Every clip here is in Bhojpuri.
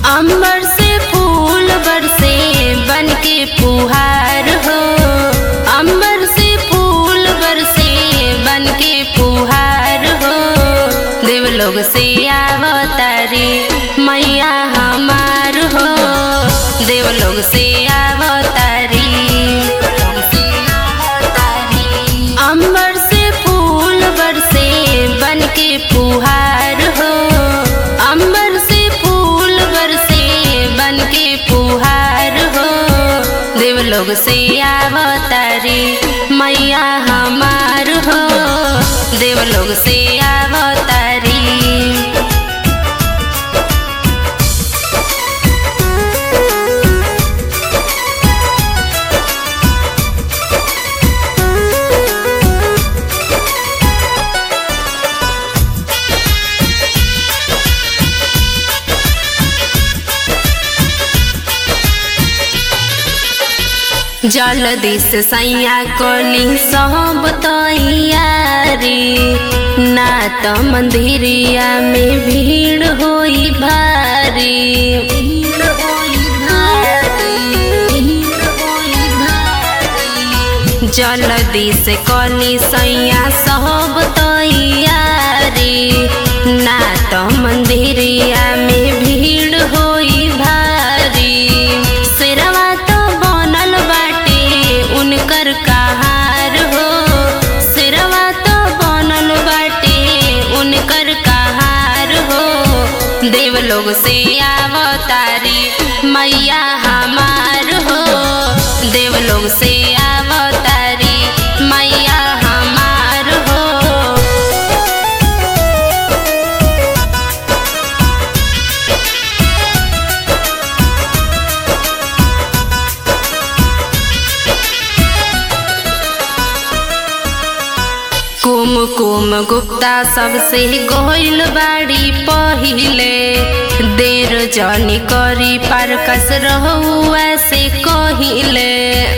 अंबर से फूल बरसे बन के फुहार हो अंबर से फूल बरसे बन के फुहार हो देवलोग से आवतारी मैया हमार हो देवलोग से आवतारी अंबर से फूल बरसे बन के फुहार हो अंबर से फूल बरसे बन के फुहार हो देवलोग से आवतारी मैया हमार हो देवलोग से आवतारी जलदी से सैया कोली सब तैयारी ना तो मंदिरिया में भीड़ होई भारी जलदी से कोली सैया सब तैयारी ना तो मंदिरिया में भीड़ होई भारी सिरवा तो बनल बाटे उनकर कहार हो सिरवा तो बनल बाटे उनकर कहार हो देवलोग से आवतारी मैया हमार हो देवलोग से आवतारी मैया हमार हो कुम कुम गुप्ता सबसे गोइल बाड़ी पहिले देर जनी करी पार कस रहुआ से कहिले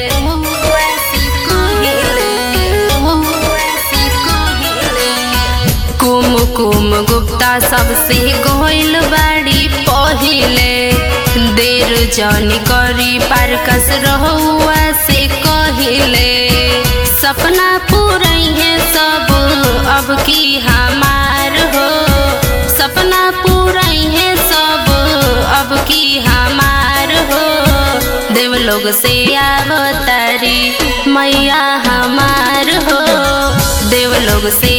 कुम कुम गुप्ता सबसे गोइल बाड़ी पहिले देर जनी करी पार कस रहुआ से कहिले सपना पूरई है सब अब की हमार हो सपना पूरई है सब अब की हमार हो देवलोग से आवतारी मैया हमार हो देवलोग से